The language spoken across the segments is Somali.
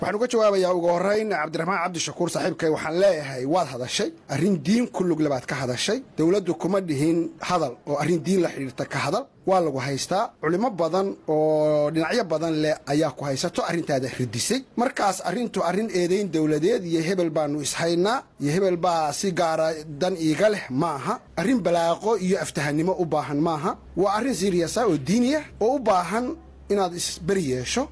waxaan uga jawaabayaa ugu horrayn cabdiraxmaan cabdishakuur saaxiibkay waxaan leeyahay waad hadashay arrin diin ku lugle baad ka hadashay dowladdu kuma dhihin hadal oo arrin diin la xidhiirta ka hadal waa lagu haystaa culimo badan oo dhinacyo badan leh ayaa ku haysato arrintaada ridisay markaas arrintu arrin eedayn dowladeed iyo hebel baannu ishaynaa iyo hebel baa si gaara dan iiga leh ma aha arrin balaaqo iyo aftahannimo u baahan maaha waa arrin siriyasa oo diiniya oo u baahan inaad isberi yeesho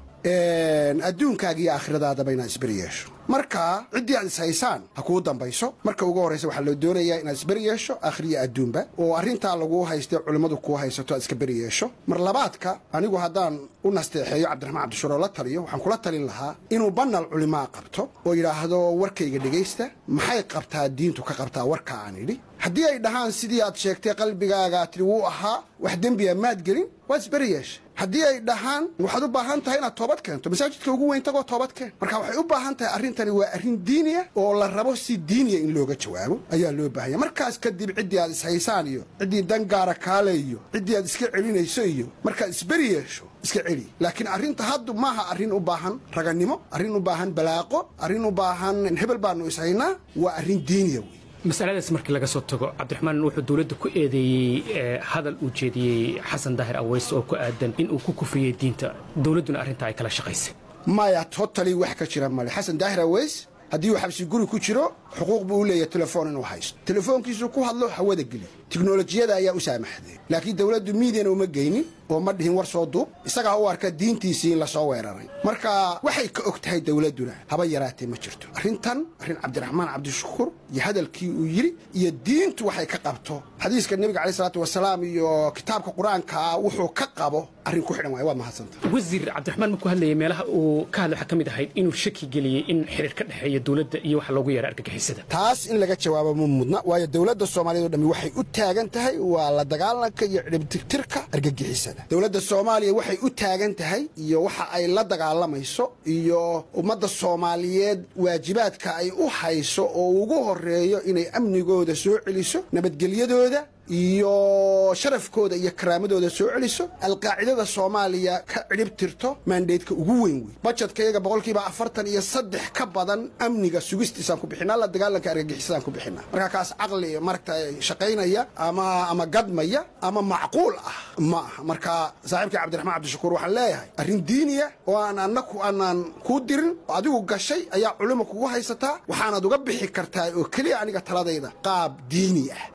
adduunkaaga iyo aakhiradaadaba inaad isberi yeesho marka ciddii aad ishaysaan ha kuu dambayso marka ugu horraysa waxaa loo doonayaa inaad isberi yeesho aakhiriyo adduunba oo arrintaa laguu haystay culimmadu kuu haysato aad iska beri yeesho mar labaadka anigu haddaan u nasteexeeyo cabdiraxmaan cabdishuur oo la taliyo waxaan kula talin lahaa inuu banal culimaa qabto oo yidhaahdo warkayga dhegaysta maxay qabtaa diintu ka qabtaa warka aan idhi haddii ay dhahaan sidii aad sheegtay qalbigaaga tidhi wuu ahaa wax dembiya maad gelin waad isberi yeesha haddii ay dhahaan waxaad u baahan tahay inaad toobad keento masaajidka ugu weyn tagoo toobad keen marka waxay u baahan tahay arrintani waa arrin diiniya oo la rabo si diiniya in looga jawaabo ayaa loo baahanya markaas kadib ciddii aad ishaysaan iyo ciddii dangaara kaale iyo ciddii aad iska celinayso iyo markaad isberi yeesho iska celi laakiin arrinta haddu maaha arrin u baahan ragannimo arrin u baahan balaaqo arrin u baahan hebel baannu ishaynaa waa arrin diiniya wey masaladaas markii laga soo tago cabdiraxmaan wuxuu dowladda ku eedeeyey hadal uu jeediyey xasan daahir aweys oo ku aadan in uu ku kufiyey diinta dowladduna arrintaa ay kala shaqaysay maya totali wax ka jira male xasan daahir aweys haddii uu xabsi guri ku jiro xuquuq buu u leeyahay telefoon inuu haysto telefoonkiisuu ku hadlo hawada geliy tiknolojiyada ayaa u saamaxday laakiin dowladdu miidiyana uma geynin oo ma dhihin war soo duub isagaa u arka diintiisii in lasoo weeraray marka waxay ka og tahay dowladduna haba yaraatee ma jirto arrintan arrin cabdiraxmaan cabdishakuur iyo hadalkii uu yidhi iyo diintu waxay ka qabto xadiiska nebiga caleyh salaatu wasalaam iyo kitaabka qur-aankaa wuxuu ka qabo arrin ku xidhan waay waa mahadsanta wasiir cabdiraxmaan markuu hadlayay meelaha uu ka hadlay waxaa ka mid ahayd inuu shaki geliyey in xiriir ka dhexeeya dowladda iyo waxa loogu yeeray argagixisada taas in laga jawaabo ma mudna waayo dowladda soomaaliyeed oo dhammi waxay u taagan tahay waa la dagaalanka iyo cidhibtirtirka argagixisada dowladda soomaaliya waxay u taagan tahay iyo waxa ay la dagaalamayso iyo ummadda soomaaliyeed waajibaadka ay u hayso oo ugu horreeyo inay amnigooda soo celiso nabadgelyadooda iyo sharafkooda iyo karaamadooda soo celiso alqaacidada soomaaliya ka cidhib tirto maandeedka ugu weyn wey bajetka iyaga boqolkiiba afartan iyo saddex ka badan amniga sugistiisaan ku bixinaa la dagaalanka argagixisadaan ku bixinaa marka kaas caqli maragta shaqaynaya ama ama gadmaya ama macquul ah ma aha marka saaxiibkii cabdiraxmaan cabdishakuur waxaan leeyahay arrin diiniya oo aan annaku aanaan kuu dirin adigu gashay ayaa culimo kugu haysataa waxaanaad uga bixi kartaa oo keliya aniga taladayda qaab diini ah